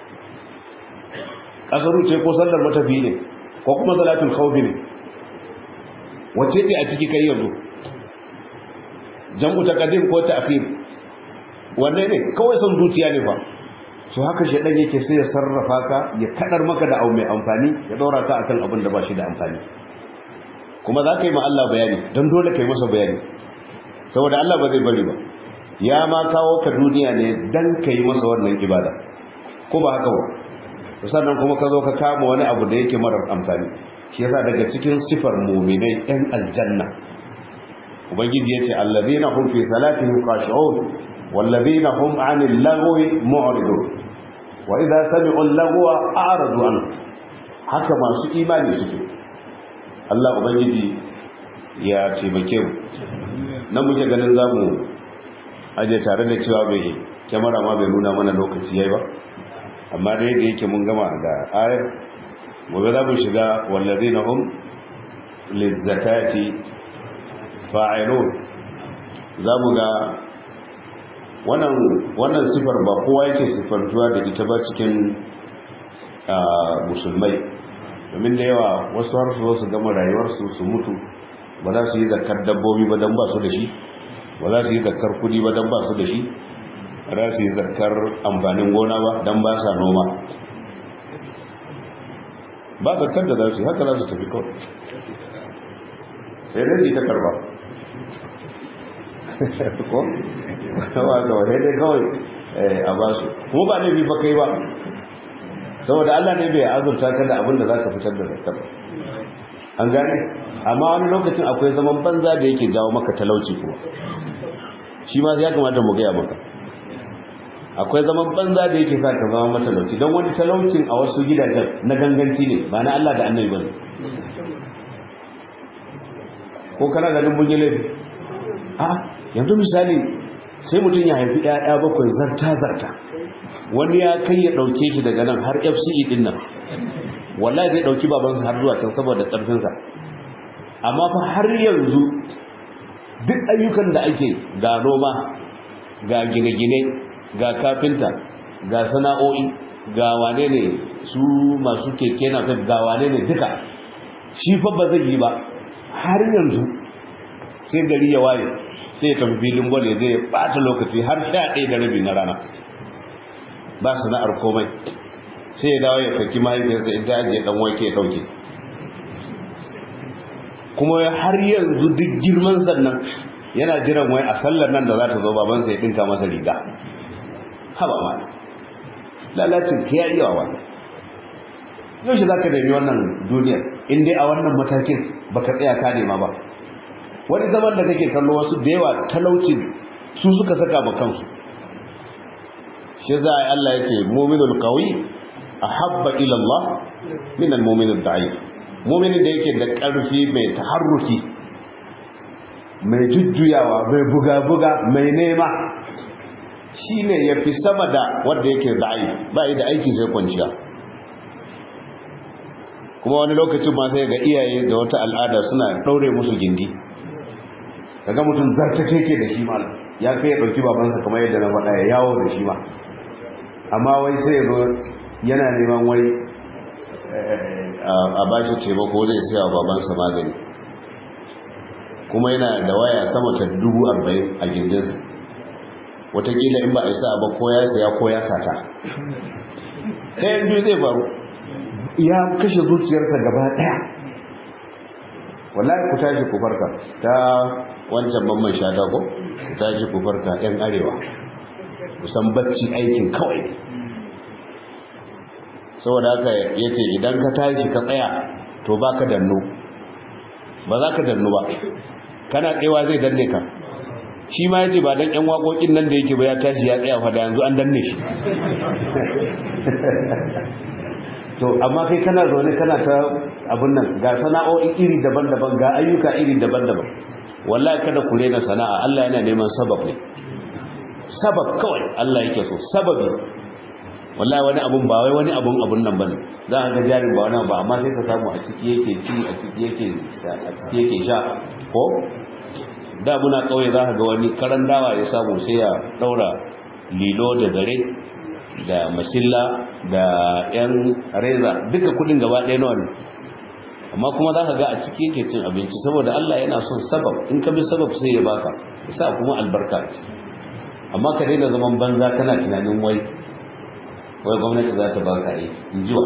kasaru ce ko sallar matafi ne ko kuma salatul khawfi ne wacce ce a ciki kai yanzu jam'u taqdim ko ta'khir wanne ne kawai son zuciya ne fa so haka shedan yake sai ya sarrafa ka ya kadar maka da abu mai amfani ya daura ka akan abin da ba shi da amfani kuma za ka yi ma Allah bayani don dole ka yi masa bayani saboda Allah ba zai bari ba ya ma kawo ka duniya ne dan ka yi masa wannan ibada ko ba haka ba sannan kuma ka zo ka kama wani abu da yake marar amfani shi yasa daga cikin sifar mu'minai ɗan aljanna ubangiji yace allazina hum fi salatihim khashi'un wallazina hum 'anil lagwi mu'ridun wa idza sami'u al-lagwa a'radu anhu haka masu imani suke Allah ubangiji ya taimake mu nan muke ganin zamu aje tare da cewa bai kyamara ma bai nuna mana lokaci yayi ba amma dai da yake mun gama da ayar gobe za mu shiga wallazina hum lizzakati fa'ilun za mu ga wannan wannan sifar ba kowa yake sifantuwa da ita ba cikin musulmai domin da yawa wasu har su su gama rayuwarsu su mutu ba za su yi zakar dabbobi ba don ba su da shi ba za su yi zakar kudi ba don ba su da shi ba za su yi zakar amfanin gona ba don ba sa noma ba zakar da za su yi haka za su tafi kawai sai dai ta karba ko kawa kawai sai dai kawai a ba su kuma ba ne fa kai ba saboda Allah ne bai azurta ka da abin da za ka fitar da zakar an gane amma wani lokacin akwai zaman banza da yake jawo maka talauci kuma shi ma ya kamata mu gaya maka akwai zaman banza da yake sa ka zama matalauci don wani talaucin a wasu gidajen na ganganci ne ba na Allah da annabi ba ko kana ganin mun yi laifi a yanzu misali sai mutum ya haifi 'ya'ya bakwai zarta zarta wani ya kai ya ɗauke shi daga nan har fce ɗin nan wallahi zai ɗauki babansa har zuwa can saboda ƙarfinsa amma fa har yanzu duk ayyukan da ake ga noma ga gine-gine ga kafinta ga sana'o'i ga wane ne su masu keke na ga wane ne duka shi fa ba zai yi ba har yanzu sai gari ya waye sai ya tafi filin gwale zai bata lokaci har sha ɗaya da rabi na rana ba sana'ar komai sai ya dawo ya saki mahaifiyarsa ita ajiye ɗan wake ya ɗauke kuma har yanzu duk girman sannan yana jiran wai a sallar nan da za ta zo babansa ya ɗinka masa riga haba ma lalacin ka ya iya wa yaushe za ka nemi wannan duniyar in dai a wannan matakin baka tsaya ka nema ba wani zaman da kake kallo wasu da yawa talauci su suka saka ma kansu shi za a yi Allah yake muminul qawi ahabba ila Allah min al-mu'min ad-da'if mu'minin da yake da ƙarfi mai taharruki mai jujjuyawa mai buga-buga mai nema shine yafi sama da wanda yake da'if ba da aiki sai kwanciya kuma wani lokacin ma sai ga iyaye da wata al'ada suna daure musu gindi kaga mutum zartace ke da shi ma ya kai ya dauki babansa kamar yadda na faɗa ya yawo da shi ma amma wai sai ya zo yana neman wai a bashi taimako zai siya wa babansa magani kuma yana da waya sama ta dubu arba'in a gindinsa watakila in ba a isa ba ko ya saya ko ya sata ɗayan biyu zai faru ya kashe zuciyarsa gaba ɗaya wallahi ku tashi ku farka ta wancan mamman shata ko ku tashi ku farka yan arewa kusan bacci aikin kawai saboda haka yace idan ka tashi ka tsaya to baka danno ba za ka danno ba kana tsewa zai danne ka shi ma yace ba dan yan waƙoƙin nan da yake ba ya tashi ya tsaya fa da yanzu an danne shi to amma kai kana zaune kana ta abun nan ga sana'o'i iri daban-daban ga ayyuka iri daban-daban wallahi kada ku rena sana'a Allah yana neman sabab ne sabab kawai Allah yake so sababi wallahi wani abun ba wai wani abun abun nan bane za ka ga jarin ba wani ba amma sai ka samu a ciki yake ci a ciki yake a ciki yake sha ko da muna kauye za ka ga wani karan dawa ya samu sai ya daura lilo da zare da masilla da yan reza duka kudin gaba ɗaya nawa ne amma kuma za ka ga a ciki yake cin abinci saboda Allah yana son sabab in ka bi sabab sai ya baka sa kuma albarka amma ka daina zaman banza kana tunanin wai wai gwamnati za ta baka aiki in ji wa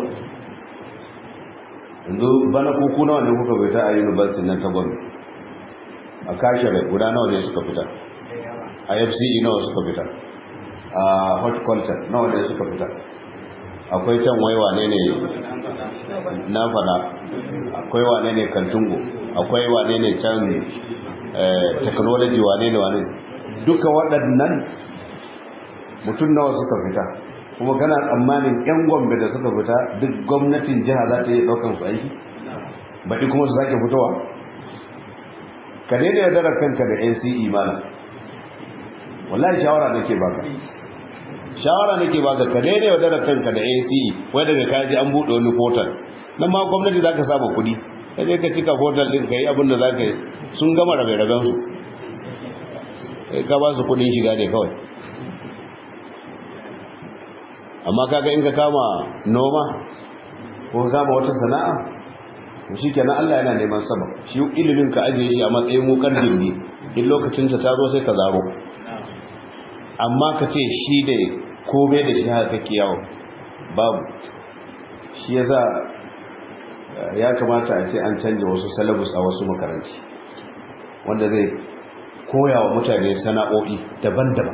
yanzu bana kuku nawa ne kuka fita a university nan ta gwamnati a kashere guda nawa ne suka fita a fce nawa suka fita a horticulture nawa ne suka fita akwai can wai wane ne na fada akwai wane ne kantungo akwai wane ne can technology wane ne wane duka waɗannan mutum nawa suka fita kuma kana tsammanin yan gombe da suka fita duk gwamnatin jiha za ta yi ɗaukan su aiki baɗi kuma su sake fitowa ka daina yaudarar kanka da nce mana wallahi shawara nake baka shawara nake baka ka daina yaudarar kanka da nce wai daga kaji an buɗe wani portal nan ma gwamnati za ka saba kuɗi ka je ka cika portal ɗin ka yi abin da za ka yi sun gama rabe-raben su ka ba su kuɗin shiga ne kawai amma kaga in ka kama noma ko ka kama wata sana'a to shikenan Allah yana neman sabab shi ilimin ka ajiye shi a matsayin wukar gindi in lokacin ta zo sai ka zaro amma ka ce shi da komai da shi haka kake yawo babu shi yasa ya kamata a ce an canja wasu salabus a wasu makaranti wanda zai koya wa mutane sana'o'i daban-daban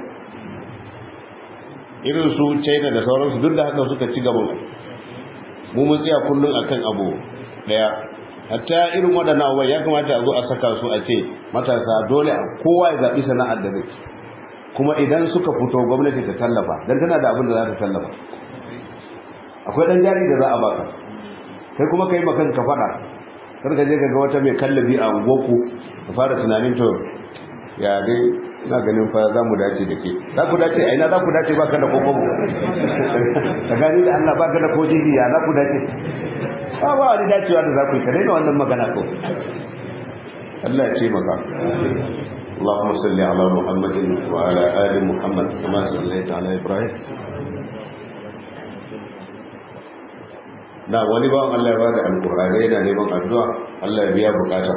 irin su china da sauransu duk da haka suka ci gaban mu mun tsaya kullum akan abu daya hatta irin waɗannan abubuwa ya kamata a zo a saka su a ce matasa dole kowa ya zaɓi sana'ar da zai kuma idan suka fito gwamnati ta tallafa don tana da abin da za ta tallafa akwai ɗan jari da za a baka kai kuma ka yi makan ka faɗa kar ka je ka ga wata mai kallabi a unguwarku ka fara tunanin to ya dai ina ganin fa za mu dace da ke za ku dace a ina za ku dace baka da kokobo ka gani da Allah baka da kojiji ya za ku dace ba ba wani dacewa da za ku yi ka daina wannan magana ko Allah ya ce maka اللهم صل على محمد وعلى آل محمد كما صليت على إبراهيم na wani bawan Allah ya bada alƙur'ani yana neman addu'a Allah ya biya bukata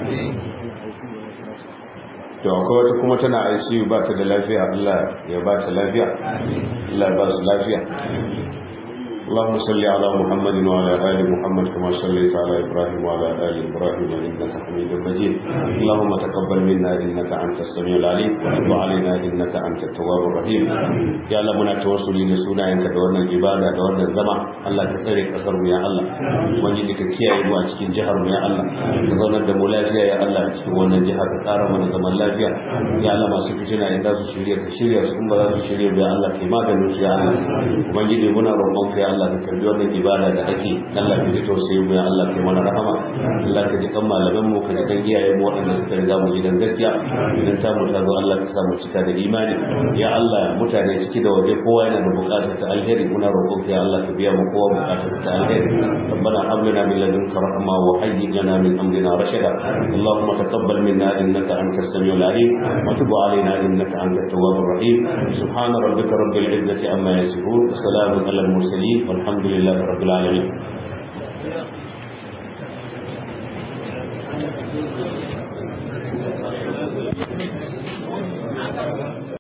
to akwai wata kuma tana ICU ba ta da lafiya Allah ya ba ta lafiya Allah ya ba su lafiya اللهم صل على محمد وعلى آل محمد كما صليت على إبراهيم وعلى آل إبراهيم إنك حميد مجيد اللهم تقبل منا إنك أنت السميع العليم وتب علينا إنك أنت التواب الرحيم يا الله منا توصلي لسونا إنك دورنا العبادة دورنا الزمع الله كثيرك أثر يا الله وجدك كيا يبوا أتكين جهر يا الله تظن الدم لافيا يا الله أتكين وانا جهر كارا وانا زمن لافيا يا الله ما سكتنا إن داسو شريع شريع سكما داسو شريع يا الله كما كانوا يا الله وجدك منا ربك يا الله Allah ka karbi wannan ibada da ake Allah ka ji tausayi mu ya Allah ka mana rahama Allah ka ji kan malaman mu ka ji kan iyayen mu waɗanda suka riga mu gidan gaskiya idan ta mu ta zo Allah ka sa mu cika da imani ya Allah mutane ciki da waje kowa yana da buƙatar ta alheri muna roƙon ka ya Allah ka biya mu kowa buƙatar ta alheri ربنا هب لنا من لدنك رحمة وهيئ لنا من أمرنا رشدا اللهم تقبل منا إنك أنت السميع العليم وتب علينا إنك أنت التواب الرحيم سبحان ربك رب العزة عما يصفون وسلام على المرسلين والحمد لله رب العالمين